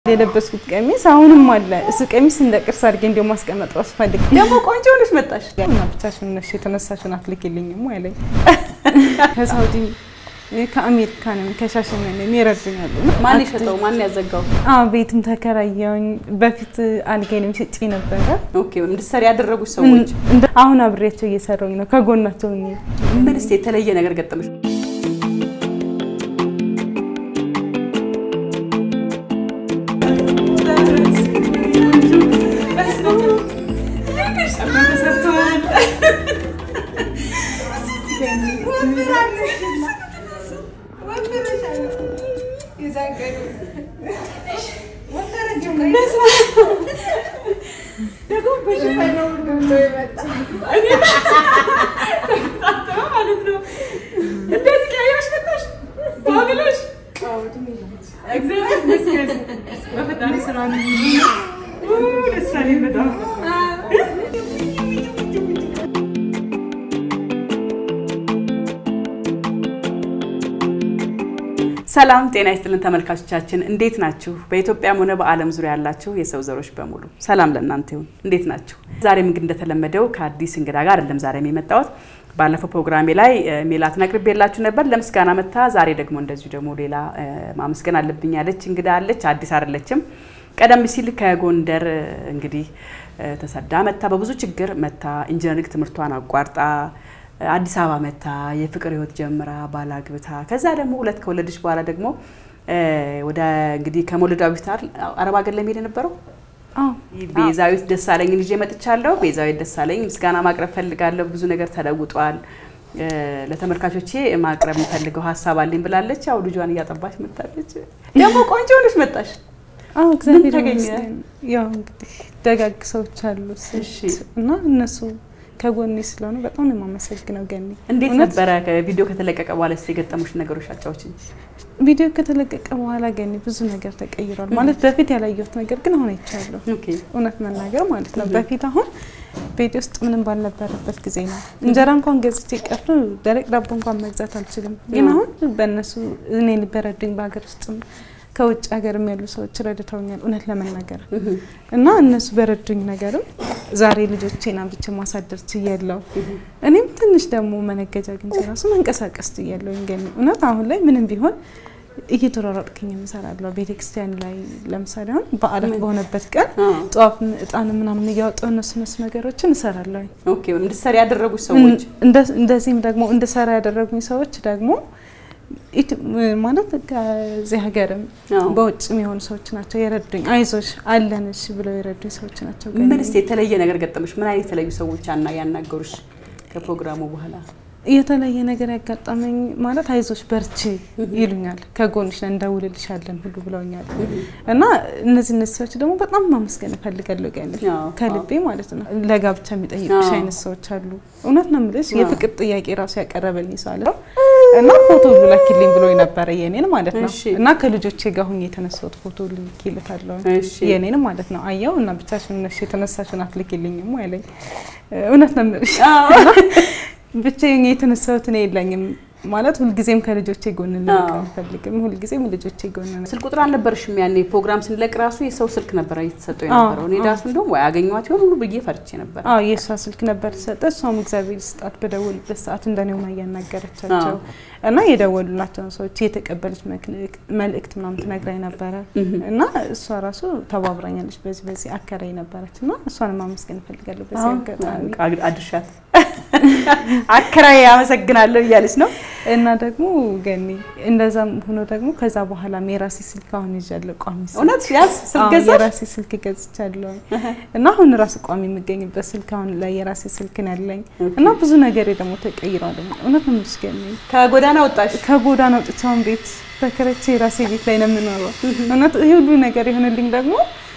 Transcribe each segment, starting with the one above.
የለበስኩት ቀሚስ አሁንም አለ። እሱ ቀሚስ እንደ ቅርስ አድርጌ እንዲያው ማስቀመጥ ራሱ ፈልግ ደግሞ ቆንጆ ሆነሽ መጣሽ። እና ብቻሽን ነሽ የተነሳሽን አትልኪልኝም አለኝ። ከሳውዲ ከአሜሪካንም ከሻሸመኔም ይረዱኛሉ። ማን የሸጠው? ማን ያዘጋው? አዎ ቤትም ተከራየውኝ። በፊት አልጋዬንም ሽጬ ነበረ። ኦኬ እንድትሰሪ ያደረጉሽ ሰዎች እንደ- አሁን አብሬያቸው እየሰራሁኝ ነው ከጎናቸው ሆኜ። ምን እስኪ የተለየ ነገር ገጠመሽ? ሰላም ጤና ይስጥልን ተመልካቾቻችን፣ እንዴት ናችሁ? በኢትዮጵያም ሆነ በዓለም ዙሪያ ያላችሁ የሰው ዘሮች በሙሉ ሰላም ለእናንተ ይሁን። እንዴት ናችሁ? ዛሬም እንግዲህ እንደተለመደው ከአዲስ እንግዳ ጋር አይደለም ዛሬም የመጣሁት። ባለፈው ፕሮግራሜ ላይ እ፣ ሜላትን አቅርቤላችሁ ነበር ለምስጋና መታ። ዛሬ ደግሞ እንደዚሁ ደግሞ ሌላ እ፣ ማመስገን አለብኝ ያለች እንግዳ አለች። አዲስ አይደለችም። ቀደም ሲል ከጎንደር እ፣ እንግዲህ እ፣ ተሰዳ መታ በብዙ ችግር መታ ኢንጂነሪንግ ትምህርቷን አቋርጣ አዲስ አበባ መታ የፍቅር ህይወት ጀምራ ባል አግብታ ከዛ ደግሞ ሁለት ከወለደች በኋላ ደግሞ እ፣ ወደ እንግዲህ ከመውለዷ በፊት አይደል አረብ ሀገር ለመሄድ የነበረው አዎ ቤዛዊት ደሳለኝን ይዤ መጥቻለሁ። ቤዛዊት ደሳለኝ ምስጋና ማቅረብ ፈልጋለሁ። ብዙ ነገር ተለውጧል። እ፣ ለተመልካቾቼ ማቅረብ የምፈልገው ሀሳብ አለኝ ብላለች። ያው ልጇን እያጠባች መጣለች። ደግሞ ቆንጆ ሆነሽ መጣሽ። አዎ እግዚአብሔር ተገኘ? ይመስገን። ያው እንግዲህ ደጋግ ሰዎች አሉ ስንት እሺ። እና እነሱ ከጎኔ ስለሆነ በጣም ነው የማመሰግነው ገኒ። እንዴት እውነት ነበረ ቪዲዮ ከተለቀቀ በኋላ ስ የገጠሙሽ ነገሮች አጫዎችን? ቪዲዮ ከተለቀቀ በኋላ ገኒ ብዙ ነገር ተቀይሯል። ማለት በፊት ያላየሁት ነገር ግን አሁን አይቻለሁ። ኦኬ እውነት መናገር ማለት ነው። በፊት አሁን ቤት ውስጥ ምንም ባልነበረበት ጊዜ ነው እንጀራ እንኳን ገዝቼ ቀፍ ደረቅ ዳቦ እንኳን መግዛት አልችልም። ግን አዎ። አሁን በእነሱ እኔ ልበረዱኝ በሀገር ውስጥም ከውጭ ሀገርም ያሉ ሰዎች ረድተውኛል። እውነት ለመናገር እና እነሱ በረዱኝ ነገርም ዛሬ ልጆቼን አብቼ ማሳደር ችያለሁ። እኔም ትንሽ ደግሞ መነገጃ አግኝቼ ራሱ መንቀሳቀስ ችያለሁ። ገኒ እውነት አሁን ላይ ምንም ቢሆን እየተሯሯጥኩኝ እሰራለሁ። ቤተክርስቲያን ላይ ለምሳሌ አሁን በዓላት በሆነበት ቀን አዎ። ጠዋፍ እጣን ምናምን እያወጣሁ እነሱ እነሱ ነገሮችን እሰራለሁ። ኦኬ እንድትሰሪ ያደረጉሽ ሰዎች እንደ- እንደዚህም ደግሞ እንድሰራ ያደረጉኝ ሰዎች ደግሞ ኢት- ማለት ከዚህ ሀገርም አዎ። በውጭም የሆኑ ሰዎች ናቸው የረዱኝ። አይዞሽ አለንሽ ብለው የረዱኝ ሰዎች ናቸው። ገኒ። ምን እስኪ የተለየ ነገር ገጠመሽ? ምን አይነት የተለዩ ሰዎች አና ያናገሩሽ ከፕሮግራሙ በኋላ? የተለየ ነገር ያጋጠመኝ ማለት አይዞሽ በርቺ ይሉኛል። ከጎንሽ ነን እንደውልልሻለን ሁሉ ብለውኛል። እና እነዚህ እነዚህ ሰዎች ደግሞ በጣም ማመስገን እፈልጋለሁ ገኒ አዎ፣ ከልቤ ማለት ነው። ለጋብቻ የሚጠይቁሽ አዎ። አይነት ሰዎች አሉ። እውነት ነው የምልሽ አዎ። የፍቅር ጥያቄ ራሱ ያቀረበልኝ ሰው አለ እና ፎቶ ላኪልኝ ብሎ ነበረ የኔን ማለት ነው። እሺ። እና ከልጆቼ ጋር ሁኜ የተነሳሁት ፎቶ ልኬለታለሁ እሺ የኔን ማለት ነው። አየው እና ብቻሽን ነሽ የተነሳሽን አትልኪልኝም አለኝ። እውነት ነው የምልሽ ብቻዬን የተነሳሁት እኔ የለኝም ማለት ሁልጊዜም ከልጆቼ ጎን ልቅ አዎ። አልፈልግም። ሁልጊዜም ልጆቼ ጎን ነው። ስልክ ቁጥር አልነበረሽም ያኔ ፕሮግራም ስንለቅ ራሱ የሰው ስልክ ነበረ እየተሰጠው የነበረው። እኔ ራሱ እንደውም ወይ አገኘኋት ይሆን ሁሉ ብዬ ፈርቼ ነበር። አዎ የእሷ ስልክ ነበር ተሰጠ። እሷም እግዚአብሔር ይስጣት በደወሉበት ሰዓት እንደኔ ሆና እያናገረቻቸው አዎ። እና የደወሉላቸውን ሰዎች የተቀበለች መልእክት- መልእክት ምናምን ትነግራኝ ነበረ እና እሷ ራሱ ተባብራኛለች። በዚህ በዚህ አከራይ ነበረች እና እሷን ማመስገን እፈልጋለሁ በዚህ አጋጣሚ አዎ፣ አድርሻት አከራይ አመሰግናለሁ እያለች ነው። እና ደግሞ ገኒ እንደዛም ሆኖ ደግሞ ከዛ በኋላ የራሴ ስልክ አሁን ይዣለሁ ቋሚ ስልክ እውነት ያዝ ስልክ አዎ፣ ገዛሽ? የራሴ ስልክ ገዝቻለሁ እና አሁን ራሱ ቋሚ የምገኝበት ስልክ አሁን ላይ የራሴ ስልክ ነው ያለኝ እና ብዙ ነገሬ ደግሞ ተቀይሯል። እውነት ነው የምልሽ ገኒ ከጎዳና ወጣሽ። ከጎዳና ወጥቼ አሁን ቤት ተከራይቼ የራሴ ቤት ላይ ነው የምኖረው። እውነት ይህ ሁሉ ነገር የሆነልኝ ደግሞ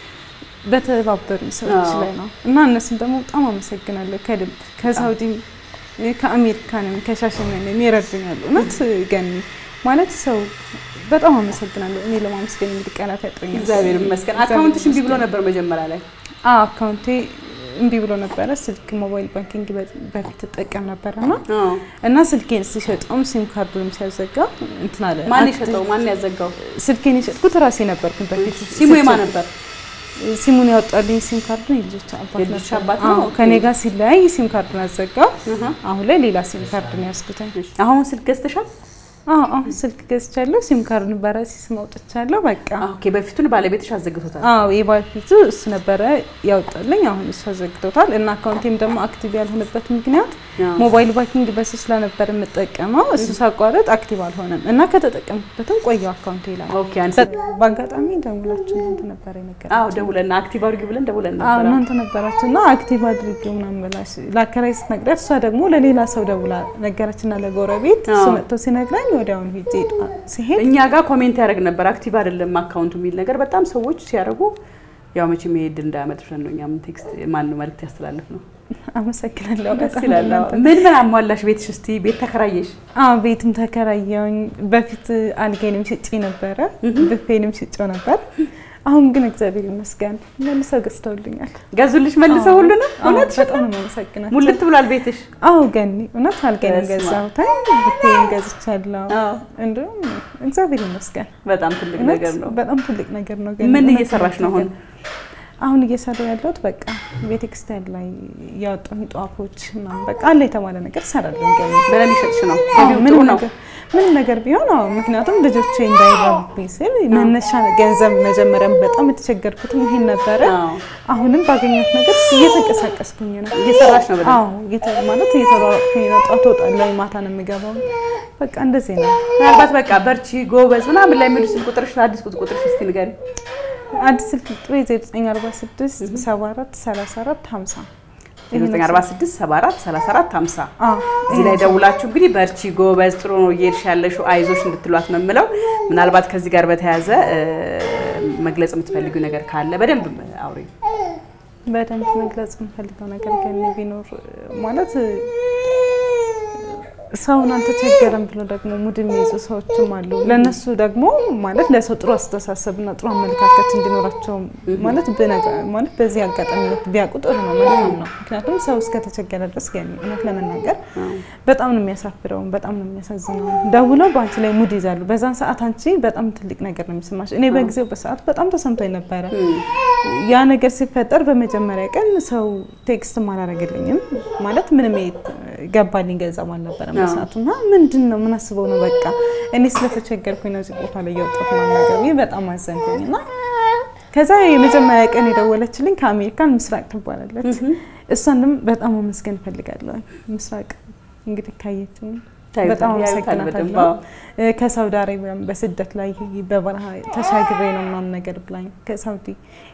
በተባበሩኝ ሰዎች አዎ። ላይ ነው እና እነሱም ደግሞ በጣም አመሰግናለሁ ከልብ ከሳውዲም ከአሜሪካንም ከሻሸመኔም ይረዱኛል። እውነት ገኒ ማለት ሰው በጣም አመሰግናለሁ። እኔ ለማመስገን እንግዲህ ቃላት ያጥረኛል። እግዚአብሔር ይመስገን። አካውንትሽ እምቢ ብሎ ነበር መጀመሪያ ላይ። አዎ አካውንቴ እምቢ ብሎ ነበረ። ስልክ ሞባይል ባንኪንግ በ- በፊት እጠቀም ነበረ እና አዎ። እና ስልኬን ሲሸጠውም ሲም ካርዱንም ሲያዘጋ እንትን አለ። ማን አክት- የሸጠው? ማን ያዘጋው? ስልኬን የሸጥኩት ራሴ ነበርኩኝ በፊት። ሲሙ የማን ነበር? ሲሙን ያወጣልኝ ሲም ካርዱን የልጆች አባት የልጆች ነበር። አባት ነው? አዎ፣ ኦኬ። ከኔ ጋር ሲለያይ ሲም ካርዱን አዘጋ። እህ። አሁን ላይ ሌላ ሲም ካርዱን ያስኩትኝ። አሁን ስልክ ገዝተሻል? አዎ አሁን ስልክ ገዝቻለሁ። ሲም ካርዱን በራሴ ስም አውጥቻለሁ። በቃ ኦኬ። በፊቱን ባለቤትሽ አዘግቶታል። አዎ የባፊቱ እሱ ነበረ ያወጣልኝ። አሁን እሱ አዘግቶታል እና አካውንቴም ደግሞ አክቲቭ ያልሆነበት ምክንያት አዎ። ሞባይል ባንኪንግ በሱ ስለነበር የምጠቀመው እሱ ሳቋረጥ አክቲቭ አልሆነም እና ከተጠቀምኩበትም ቆየው አካውንቴ ላይ ኦኬ። አንተ በአጋጣሚ ደውላችሁ እናንተ ነበረ ነገር አዎ፣ ደውለን አክቲቭ አድርጊ ብለን ደውለን አዎ ነበር። እናንተ ነበራችሁ እና አክቲቭ አድርጌው ምናምን ብላሽ ለአከራይ ስትነግሪያት እሷ ደግሞ ለሌላ ሰው ደውላ ነገረችና ለጎረቤት እሱ አዎ። መጥቶ ሲነግረኝ ወዲያውኑ ሄጄ ሲሄድ እኛ ጋር ኮሜንት ያደርግ ነበር አክቲቭ አይደለም አካውንቱ የሚል ነገር በጣም ሰዎች ሲያደርጉ ያው መቼም መሄድ እንዳያመጥፍ ነው። እኛም ቴክስት ማን ነው መልዕክት ያስተላልፍ ነው። አመሰግናለሁ። ደስ በጣም ይላል። አዎ። እናንተ ምን ምን አሟላሽ ቤትሽ? እስቲ ቤት ተከራየሽ? አዎ ቤትም ተከራየውኝ። በፊት አልጋዬንም ሽጬ ነበረ፣ ብፌንም ሽጬው ነበር። አሁን ግን እግዚአብሔር ይመስገን መልሰው ገዝተውልኛል። ገዙልሽ መልሰው ሁሉ ነው? አዎ፣ እውነት በጣም ነው የማመሰግናቸው። ሙልት ብሏል ቤትሽ? አዎ ገኒ እውነት አልጋዬንም በስመ አብ። ገዛሁት፣ ብፌን ገዝቻለሁ። አዎ። እንዲሁም እግዚአብሔር ይመስገን በጣም ትልቅ እውነት ነገር ነው። በጣም ትልቅ ነገር ነው። ገኒ ምን እውነት እየሰራሽ ነው አሁን? አሁን እየሰራሁ ያለሁት በቃ ቤተክርስቲያን ላይ ያወጣሁኝ ጧፎች ምናምን በቃ አለ የተባለ ነገር እሰራለሁ። ገኒ በደንብ ይሸጥሽ ነው? አዎ፣ ገቢው ጥሩ ምንም ነው? ነገር ምንም ነገር ቢሆን አዎ፣ ምክንያቱም ልጆቼ እንዳይራቡብኝ ስል መነሻ ገንዘብ መጀመሪያም በጣም የተቸገርኩትም ይሄን ነበረ። አዎ። አሁንም ባገኘሁት ነገር እስኪ እየተንቀሳቀስኩኝ ነው። እየሰራሽ ነው በደንብ? አዎ እየተ- ማለት እየተሯሯጥኩኝ ነው። ጠዋት እወጣለሁ፣ ማታ ነው የምገባው። በቃ እንደዚህ ነው። ምናልባት በቃ በርቺ ጎበዝ ምናምን ላይ የሚሉ ስልክ ቁጥርሽ አዲስ ቁጥርሽ እስቲ ንገሪኝ። አዲስ ስልክ ቁጥሬ 0946 74 34 50 946 74 34 50 አዎ እዚህ ላይ ደውላችሁ እንግዲህ በርቺ ጎበዝ፣ ጥሩ ነው እየሄድሽ ያለሽው አይዞሽ እንድትሏት ነው የምለው። ምናልባት ከዚህ ጋር በተያያዘ እ፣ መግለጽ የምትፈልጊው ነገር ካለ በደንብ አውሪ። በደንብ መግለጽ የምፈልገው ነገር ከኔ ቢኖር ማለት ሰውን አልተቸገረም ብሎ ደግሞ ሙድ የሚይዙ ሰዎችም አሉ። ለእነሱ ደግሞ ማለት ለሰው ጥሩ አስተሳሰብና ጥሩ አመለካከት እንዲኖራቸው ማለት ብነገ- ማለት በዚህ አጋጣሚ ቢያውቁ ጥሩ ነው መልካም ነው። ምክንያቱም ሰው እስከተቸገረ ድረስ ገኒ እውነት ለመናገር በጣም ነው የሚያሳፍረው፣ በጣም ነው የሚያሳዝነው። ደውለው በአንቺ ላይ ሙድ ይዛሉ። በዛን ሰዓት አንቺ በጣም ትልቅ ነገር ነው የሚሰማሽ። እኔ በጊዜው በሰዓት በጣም ተሰምቶኝ ነበረ። ያ ነገር ሲፈጠር በመጀመሪያ ቀን ሰው ቴክስትም አላደረገልኝም ማለት ምንም ገባልኝ ገንዘብ አልነበረም በሰዓቱ እና ምንድን ነው ምን አስበው ነው በቃ እኔ ስለተቸገርኩኝ ነው እዚህ ቦታ ላይ የወጣሁት ማናገር ብዬ በጣም አዘንኩኝ እና ከዛ የመጀመሪያ ቀን የደወለችልኝ ከአሜሪካን ምስራቅ ትባላለች። እሷንም በጣም አመስገን እፈልጋለሁ። ምስራቅ እንግዲህ ካየችኝ ታዩታል፣ በጣም ያዩታል በደንብ፣ አመሰግናታለሁ። አዎ። እ፣ ከሳውዲ አረቢያም በስደት ላይ በበረሃ ተሻግሬ ነው ምናምን ነገር ብላኝ ከሳውዲ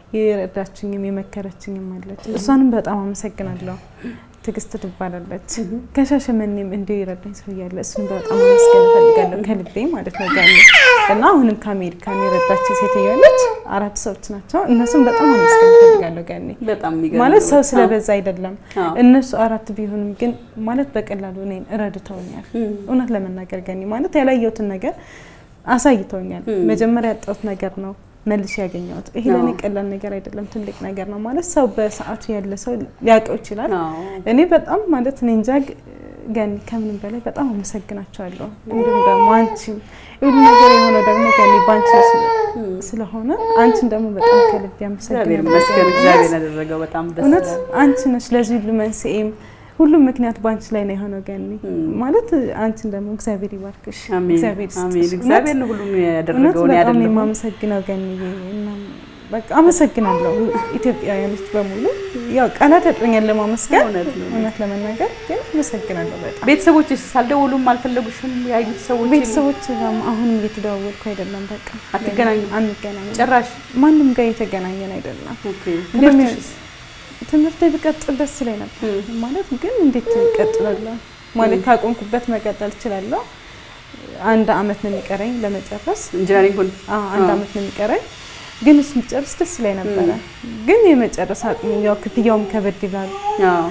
የረዳችኝም የመከረችኝም አለች። እሷንም በጣም አመሰግናለሁ። ትዕግስት ትባላለች። ከሻሸመኔም እንዲሁ የረዳኝ ሰው እያለ እሱን በጣም አመስገን እፈልጋለሁ ከልቤ ማለት ነው ጋር እና አሁንም ከአሜሪካን የረዳችኝ ሴትዮ አለች። አራት ሰዎች ናቸው። እነሱም በጣም አመስገን እፈልጋለሁ ጋር በጣም የሚገርም ማለት ነው። ሰው አዎ። ስለበዛ አይደለም። አዎ። እነሱ አራት ቢሆንም ግን ማለት በቀላሉ እኔን ረድተውኛል። እውነት ለመናገር ገኒ ማለት ያላየሁትን ነገር አሳይተውኛል። መጀመሪያ ያጣሁት ነገር ነው መልሼ ያገኘሁት። ይሄ ለእኔ አዎ። ቀላል ነገር አይደለም፣ ትልቅ ነገር ነው ማለት ሰው በሰዓቱ ያለ ሰው ሊያውቀው ይችላል። አዎ። እኔ በጣም ማለት እኔ እንጃ ግ- ገኒ ከምንም በላይ በጣም አመሰግናቸዋለሁ። እንዲሁም ደግሞ አንቺ ሁሉ ነገር የሆነው ደግሞ ገኒ በአንቺ ስለ- ስለሆነ አንቺን ደግሞ በጣም ከልብ እግዚአብሔር ያመሰግናለሁ። ይመስገን። እግዚአብሔር ያደረገው በጣም ደስ እውነት ይላል። አንቺ ነሽ ለዚህ ሁሉ መንስኤም ሁሉም ምክንያት በአንቺ ላይ ነው የሆነው ገኒ ማለት አንቺን ደግሞ እግዚአብሔር ይባርክሽ አሜን እግዚአብሔር ይስጥሽ። አሜን። እውነት- እግዚአብሔር ነው ሁሉም እውነት ያደረገውን በጣም ነው ያደረገው። የማመሰግነው ገኒ እና በቃ አመሰግናለሁ ኢትዮጵያውያኖች በሙሉ ያው ቃላት ያጥረኛል ለማመስገን እውነት ነው። እውነት ለመናገር ግን አመሰግናለሁ በጣም ቤተሰቦችስ አልደወሉም? አልፈለጉሽም? ያዩት ሰዎች ቤተሰቦች ጋር አሁንም እየተደዋወልኩ አይደለም በቃ አትገናኙም? አንገናኝም ጭራሽ ማንም ጋር የተገናኘን አይደለም ኦኬ። እንደሚ- ትምህርትሽስ? ትምህርት ብቀጥል ደስ ይለኝ ነበር ማለት ግን እንዴት እቀጥላለሁ ማለት ካቆምኩበት መቀጠል እችላለሁ አንድ አመት ነው የሚቀረኝ ለመጨረስ ኢንጂነሪንጉን አዎ አንድ አዎ። አመት ነው የሚቀረኝ ግን እሱ ብጨርስ ደስ ይለኝ ነበረ ግን የመጨረስ አቅሙ ያው ክፍያውም ከበድ ይላል አዎ።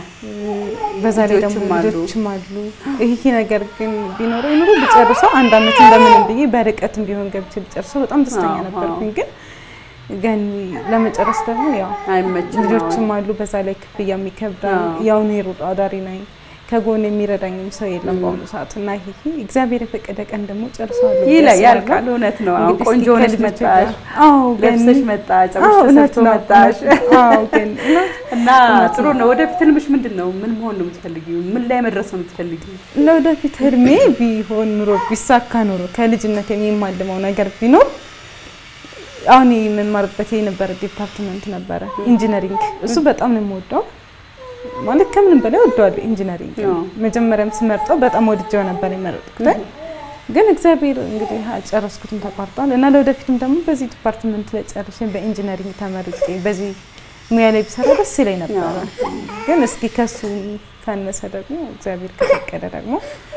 በዛ ላይ ደግሞ ልጆችም አሉ። ልጆችም አሉ ይሄ ነገር ግን ቢኖረው ኑሮ ብጨርሰው አንድ አመት እንደምንም ብዬ በርቀትም ቢሆን ገብቼ ብጨርሰው በጣም ደስተኛ አዎ፣ ነበርኩኝ ግን ገኒ ለመጨረስ ደግሞ ያው አይመችም። ልጆችም አሉ። በዛ ላይ ክፍያ የሚከብዳል። አዎ። ያው እኔ ሩጥ አዳሪ ነኝ። ከጎን የሚረዳኝም ሰው የለም በአሁኑ ሰዓት እና ይሄ እግዚአብሔር የፈቀደ ቀን ደግሞ ጨርሰዋለሁ ብዬ ይላል አስባለሁ። ያልቃል። እውነት ነው። አሁን እንግዲህ ቆንጆ እስኪ ሆነሽ ከልጆቼ መጣሽ፣ ጋር- አዎ ገኒ ለብሰሽ መጣሽ፣ አዎ ፀጉርሽ እውነት ተሰርቶ ነው። መጣሽ አዎ ገኒ እውነት እና እውነት ጥሩ ነው። ነው። ወደፊት ህልምሽ ምንድን ነው? ምን መሆን ነው የምትፈልጊው? ምን ላይ መድረስ ነው የምትፈልጊው? ለወደፊት ህልሜ ቢሆን ኑሮ ቢሳካ ኑሮ ከልጅነት የማልመው ነገር ቢኖር አሁን የምማርበት የነበረ ዲፓርትመንት ነበረ ኢንጂነሪንግ። እሱ በጣም ነው የምወደው ማለት ከምንም በላይ ወደዋለሁ ኢንጂነሪንግ። አዎ። መጀመሪያም ስመርጠው በጣም ወድጀው ነበር የመረጥኩት። ግን እግዚአብሔር እንግዲህ ጨረስኩትም ተቋርጧል እና ለወደፊትም ደግሞ በዚህ ዲፓርትመንት ላይ ጨርሼ በኢንጂነሪንግ ተመርቄ በዚህ ሙያ ላይ ብሰራ ደስ ይለኝ ነበረ። ግን እስኪ ከሱ ካነሰ ደግሞ እግዚአብሔር ከፈቀደ ደግሞ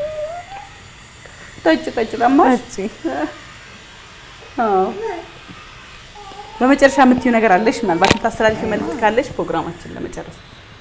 ጠጭ ጠጭ ጠማሽ? እዚህ አዎ። በመጨረሻ የምትይው ነገር አለሽ? ምናልባት የምታስተላልፊው መልዕክት ካለሽ ፕሮግራማችን ለመጨረስ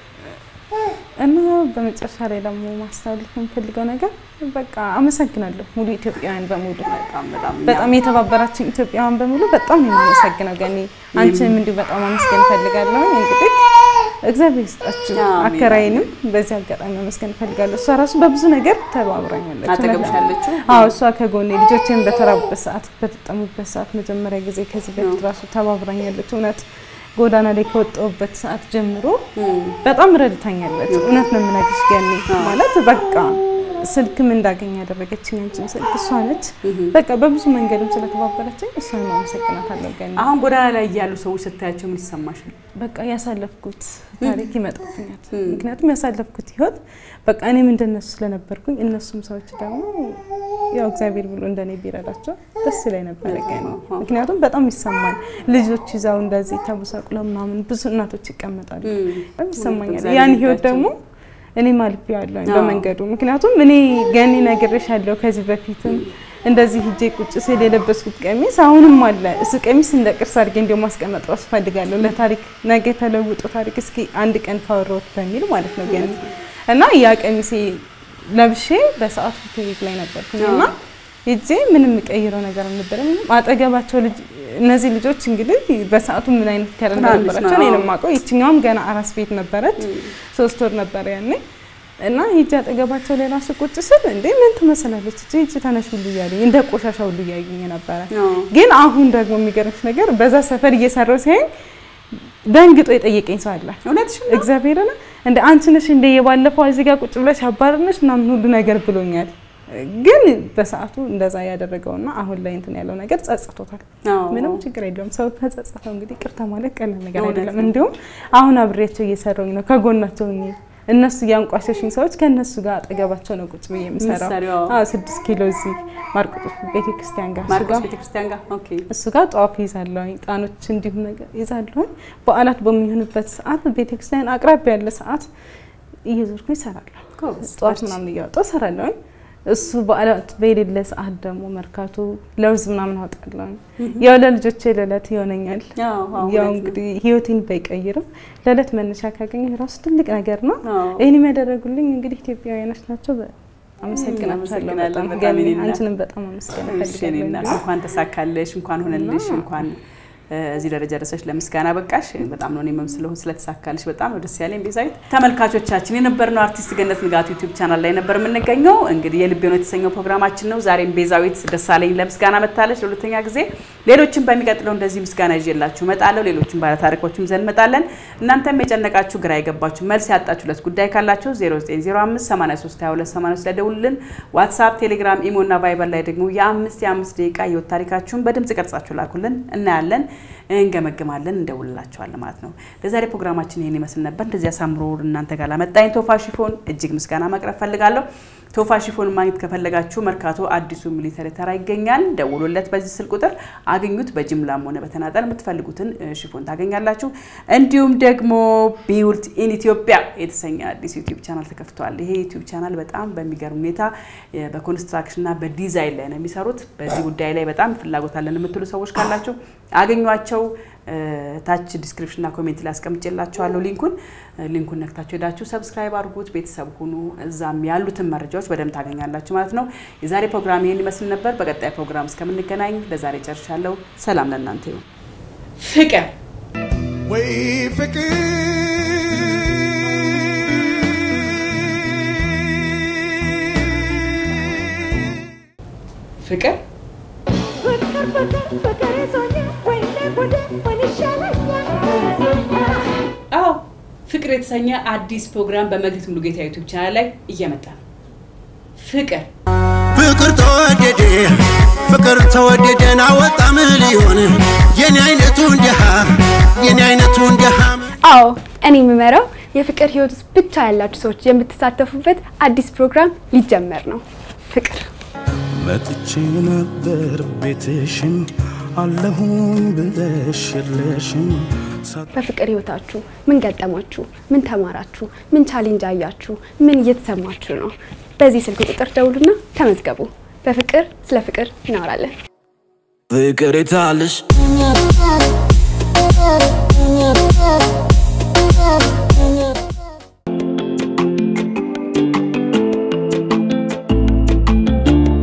እና በመጨረሻ ላይ ደግሞ ማስተላለፍ የምፈልገው ነገር በቃ አመሰግናለሁ ሙሉ ኢትዮጵያውያን በሙሉ በጣም በጣም በጣም የተባበራችን ኢትዮጵያውያን በሙሉ በጣም ነው የማመሰግነው። ገኒ አንቺንም እንዲሁ በጣም አመስገን እፈልጋለሁ። እንግዲህ እግዚአብሔር ይስጣችሁ። አሜን። አከራይንም በዚህ አጋጣሚ ማመስገን እፈልጋለሁ። እሷ ራሱ በብዙ ነገር ተባብራኛለች። አጠገብሽ ያለችው አዎ እሷ ከጎኔ ልጆቼን በተራቡበት ሰዓት በተጠሙበት ሰዓት መጀመሪያ ጊዜ ከዚህ በፊት ራሱ ተባብራኛለች። እውነት ጎዳና ላይ ከወጣሁበት ሰዓት ጀምሮ በጣም ረድታኛለች። እውነት ነው የምነግርሽ ገኒ ማለት በቃ ስልክም እንዳገኝ ያደረገችኝ አንቺን ስልክ እሷ ነች። በቃ በብዙ መንገድም ስለተባበረችኝ እሷን አመሰግናታለሁ ገኒ። አሁን ጎዳና ላይ ያሉ ሰዎች ስታያቸው ምን ይሰማሻል? በቃ ያሳለፍኩት ታሪክ ይመጣብኛል። ምክንያቱም ያሳለፍኩት ህይወት በቃ እኔም እንደነሱ ስለነበርኩኝ እነሱም ሰዎች ደግሞ ያው እግዚአብሔር ብሎ እንደኔ ቢረዳቸው ደስ ላይ ነበረ ገኒ። ምክንያቱም በጣም ይሰማል። ልጆች ይዛው እንደዚህ ተቡሳቁለው ምናምን ብዙ እናቶች ይቀመጣሉ። በጣም ይሰማኛል። ያን ህይወት ደግሞ እኔ ማልፍ ያለው በመንገዱ ምክንያቱም እኔ ገኒ ነግሬሻለሁ ከዚህ በፊትም እንደዚህ ሂጄ ቁጭ ስል የለበስኩት ቀሚስ አሁንም አለ። እሱ ቀሚስ እንደ ቅርስ አድርጌ እንዲያው ማስቀመጥ ራሱ ፈልጋለሁ ለታሪክ ነገ ተለውጦ ታሪክ እስኪ አንድ ቀን ካወራሁት በሚል ማለት ነው ገኒ እና ያ ቀሚሴ ለብሼ በሰዓቱ ፔሪድ ላይ ነበርኩኝ እና ሂጄ ምንም የምቀይረው ነገር አልነበረም። አጠገባቸው ልጅ እነዚህ ልጆች እንግዲህ በሰዓቱ ምን አይነት ከለር ነበራቸው እኔ ነው የማውቀው። ይችኛዋም ገና አራስ ቤት ነበረች፣ ሶስት ወር ነበረ ያኔ እና ሂጅ አጠገባቸው ላይ ራሱ ቁጭ ስል እንዴ ምን ትመስላለች እቺ እቺ ተነሽ ሁሉ እያሉኝ እንደ ቆሻሻ ሁሉ እያዩኝ ነበረ። ግን አሁን ደግሞ የሚገርምሽ ነገር በዛ ሰፈር እየሰራው ሲያዩኝ ደንግጦ የጠየቀኝ ሰው አለ። እውነትሽ እግዚአብሔርን እንደ አንቺ ነሽ እንደ የባለፈው እዚህ ጋር ቁጭ ብለሽ አባረርነሽ ምናምን ሁሉ ነገር ብሎኛል። ግን በሰዓቱ እንደዛ ያደረገውና አሁን ላይ እንትን ያለው ነገር ጸጽቶታል። ምንም ችግር የለውም። ሰው ከጸጸተው እንግዲህ ቅርታ ማለት ቀላል ነገር አይደለም። እንዲሁም አሁን አብሬያቸው እየሰራሁኝ ነው ከጎናቸው ሆኜ እነሱ እያንቋሸሽኝ ሰዎች ከእነሱ ጋር አጠገባቸው ነው ቁጭ ብዬ የምሰራው። ስድስት ኪሎ እዚህ ማርቆስ ቤተክርስቲያን ጋር ማርቆስ ቤተክርስቲያን ጋር ኦኬ። እሱ ጋር ጧፍ ይዛለሁኝ፣ ጣኖች እንዲሁም ነገር ይዛለሁኝ። በዓላት በሚሆንበት ሰዓት ቤተክርስቲያን አቅራቢ ያለ ሰዓት እየዞርኩኝ እሰራለሁ። ጧፍ ምናምን እያወጣሁ እሰራለሁኝ። እሱ በዓላት በሌለ ሰዓት ደግሞ መርካቶ ለውዝ ምናምን አወጣለሁኝ። ያው ለልጆቼ ለዕለት ይሆነኛል። ያው እንግዲህ ህይወቴን ባይቀይርም ለዕለት መነሻ ካገኘ ራሱ ትልቅ ነገር ነው። ይህን የሚያደረጉልኝ እንግዲህ ኢትዮጵያውያኖች ናቸው። አመሰግናቸዋለሁ በጣም ገኒ፣ አንቺንም በጣም አመስገን እፈልጋለሁ። እንኳን ተሳካለሽ፣ እንኳን ሆነልሽ፣ እንኳን እዚህ ደረጃ ደረሰሽ ለምስጋና በቃሽ። በጣም ነው እኔም ስለሆን ስለተሳካልሽ በጣም ነው ደስ ያለኝ። ቤዛዊት ተመልካቾቻችን የነበርነው አርቲስት ገነት ንጋቱ ዩቲዩብ ቻናል ላይ ነበር የምንገኘው። እንግዲህ የልቤ ነው የተሰኘው ፕሮግራማችን ነው። ዛሬም ቤዛዊት ደሳለኝ ለምስጋና መታለች ለሁለተኛ ጊዜ። ሌሎችም በሚቀጥለው እንደዚህ ምስጋና ይዤላችሁ እመጣለሁ። ሌሎችም ባለታሪኮችም ይዘን እንመጣለን። እናንተም የጨነቃችሁ ግራ የገባችሁ መልስ ያጣችሁለት ጉዳይ ካላችሁ 0905832282 ላይ ደውሉልን። ዋትሳፕ፣ ቴሌግራም፣ ኢሞ እና ቫይበር ላይ ደግሞ የአምስት የአምስት ደቂቃ የወት ታሪካችሁን በድምጽ ቀርጻችሁ ላኩልን። እናያለን እንገመግማለን እንደውልላቸዋለን ማለት ነው። ለዛሬ ፕሮግራማችን ይህን ይመስል ነበር። እንደዚህ አሳምሮ እናንተ ጋር ላመጣኝ ቶፋ ሽፎን እጅግ ምስጋና ማቅረብ ፈልጋለሁ። ቶፋ ሽፎን ማግኘት ከፈለጋችሁ መርካቶ አዲሱ ሚሊተሪ ተራ ይገኛል። ደውሎለት በዚህ ስልክ ቁጥር አግኙት። በጅምላም ሆነ በተናጠል የምትፈልጉትን ሽፎን ታገኛላችሁ። እንዲሁም ደግሞ ቢውልት ኢን ኢትዮጵያ የተሰኘ አዲስ ዩቲዩብ ቻናል ተከፍቷል። ይሄ ዩቲዩብ ቻናል በጣም በሚገርም ሁኔታ በኮንስትራክሽንና በዲዛይን ላይ ነው የሚሰሩት። በዚህ ጉዳይ ላይ በጣም ፍላጎት አለን የምትሉ ሰዎች ካላችሁ አገኟቸው። ታች ዲስክሪፕሽንና ኮሜንት ላይ አስቀምጬላችኋለሁ ሊንኩን። ሊንኩን ነክታችሁ ሄዳችሁ ሰብስክራይብ አድርጉት፣ ቤተሰብ ሁኑ። እዛም ያሉትን መረጃዎች በደንብ ታገኛላችሁ ማለት ነው። የዛሬ ፕሮግራም ይህን ይመስል ነበር። በቀጣይ ፕሮግራም እስከምንገናኝ ለዛሬ ጨርሻለሁ። ሰላም ለእናንተ ይሁን። ፍቅር ወይ ፍቅር ፍቅር አዎ ፍቅር የተሰኘ አዲስ ፕሮግራም በመክሊት ሙሉጌታ ዩቱብ ቻናል ላይ እየመጣ ነው። ፍቅር ፍቅር ተወደደ ፍቅር ተወደደን አወጣ ሚሊዮን የኔ አይነቱ እንዲሃ የኔ አይነቱ እንዲሃ አዎ እኔ የምመራው የፍቅር ህይወት ውስጥ ብቻ ያላችሁ ሰዎች የምትሳተፉበት አዲስ ፕሮግራም ሊጀመር ነው። ፍቅር መጥቼ ነበር ቤትሽን አለሁኝ ብለሽ የለሽም በፍቅር ህይወታችሁ ምን ገጠማችሁ? ምን ተማራችሁ? ምን ቻሌንጅ አያችሁ? ምን እየተሰማችሁ ነው? በዚህ ስልክ ቁጥር ደውሉና ተመዝገቡ። በፍቅር ስለ ፍቅር እናወራለን። ፍቅር የታለሽ Yeah.